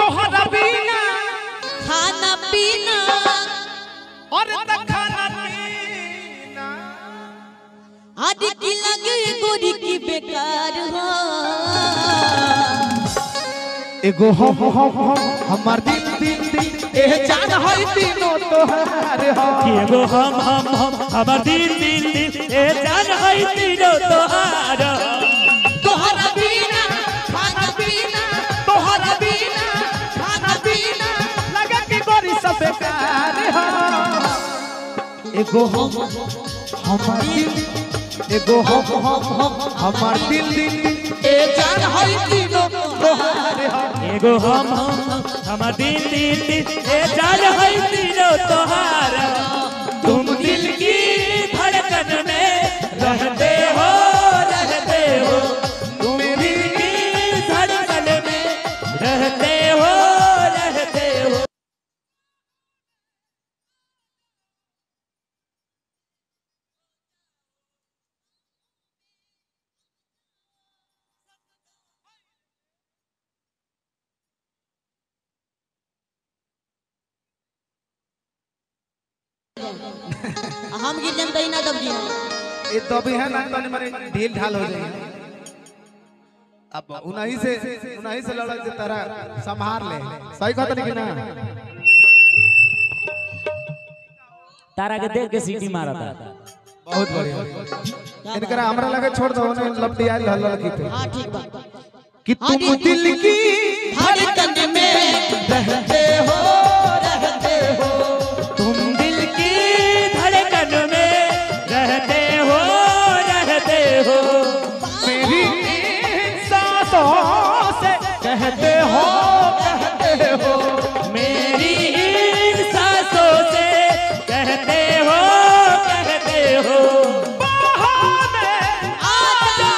तोहरा बिना खाना पीना और त खाना पीना आज की लगे गोरी की बेकार हो एगो हम हम हम हमार दिल दिल दिल एह जान है तीनों तोहार हो एगो हम हम हम हमर दिल दिल दिल ए जान है तीनों तोहार तोहरा बिना खाना पीना तोहरा बिना खाना पीना लगा के गोरी सब बेकार हो एगो हम हमार दिल एगो हम हम हम हमार दिल दिल दिल ए जान है तीनों तोहार हो एगो हम हम हम हमर दिल दिल दिल ए जान है तीनों तोहार तुम दिल की धड़कन में रहते हो रहते हो तुम दिल की धड़कन में रहते हो रहते हो हम गिर जाम तई ना दब जी ये तो भी है ना तने मारे ढील ढाल हो जाएगी अब उन्हीं से उन्हीं से लड़क से तरह संभार ले सही कहत नहीं कि ना तारा के देख के सीटी मारा था बहुत बढ़िया इनकरा हमरा लगे छोड़ दो उन्हें लपटी आयल हल लड़की पे हां ठीक बा कि तुम दिल की धड़कन में रहते हो रहते हो तुम दिल की धड़कन में रहते हो रहते हो मेरी सांसों से कहते हो कहते हो मेरी इन सांसों से कहते हो कहते हो बाहों में आजा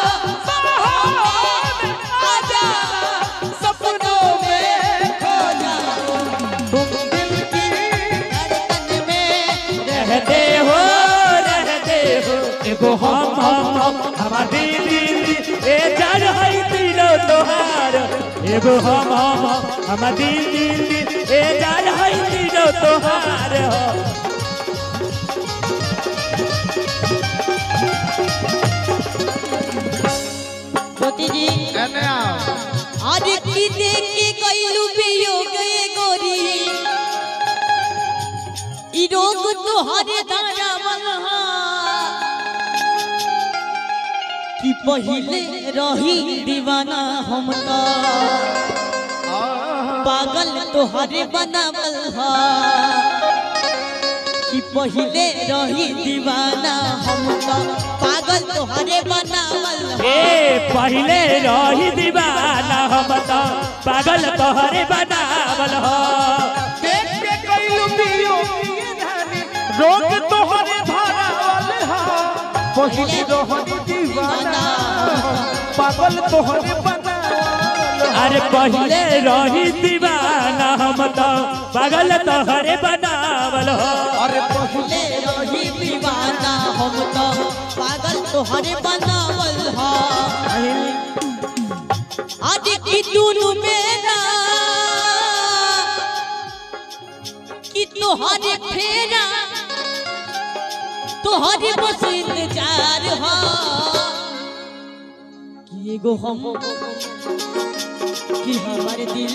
आजा सपनों में खो जाओ तुम दिल की धड़कन में रहते हो रहते हो एगो हम हम हम हमार दिल दिल दिल ए जान है तीनों तोहार एगो हम हम हम हमार दिल दिल दिल ए जान है तीनों तोहार हो ज्योति जी एने आओ आज की देख के कैलू वियोग ये गोरी ई रोग तोहरे दाना मनहा कि पहिले रही दीवाना हमका पागल तोहरे बनावल हा कि पहिले रही दीवाना हमका पागल तोहरे बनावल हा ए पहले रही दीवाना हम तो पागल तोहरे बनावल हो देख के कैलू पियो रोग तोहरे धारा वाले हा पहिली रोहनी दीवाना पागल तोहरे बना अरे पहले रही दीवाना हम तो पागल तोहरे बनावल हो अरे पहिले ले रही दीवाना हम तो पागल तोहरे बनावल हा आज की दुनु मेरा कि तोहरे फेरा तोहरे बस इंतजार हा कि एगो हम कि हमारे दिल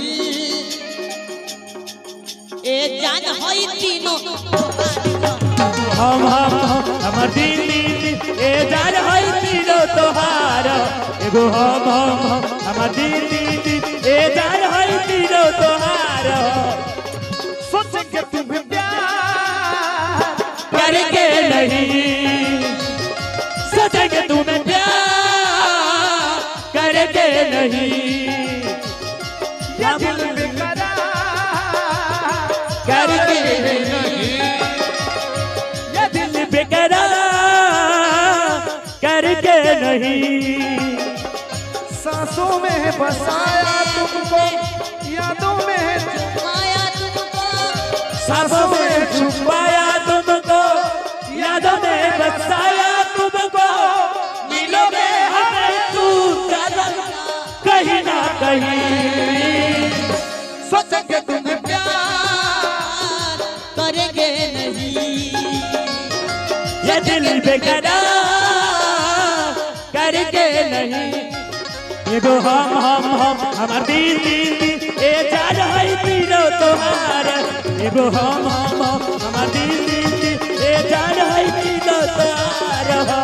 ए जान होई तीनों तोहारे हा। हम हम हम हमर दिल दिल दिल ए जान है तीनों तोहार एगो हम हम हम हमर दिल दिल दिल ए जान है तीनों तोहार सोच के तुम्हें प्यार करके नहीं सचेंगे तुम्हें प्यार करके नहीं या दिल बेकरार करके नहीं ये दिल बेकरार करके नहीं सांसों में बसाया तुमको यादों में माया तुमको सांसों में छुपाया तुमको यादों में बसाया तुमको मिलोगे हमें तू कहीं ना कहीं सके तुम्हें प्यार करेंगे नहीं ये दिल बेकरार करके नहीं एगो हम हम हम हमार दिल दिल दिल ए जान है तीनों तोहार एगो हम हम हम हमार दिल दिल दिल ए जान है तीनों तोहार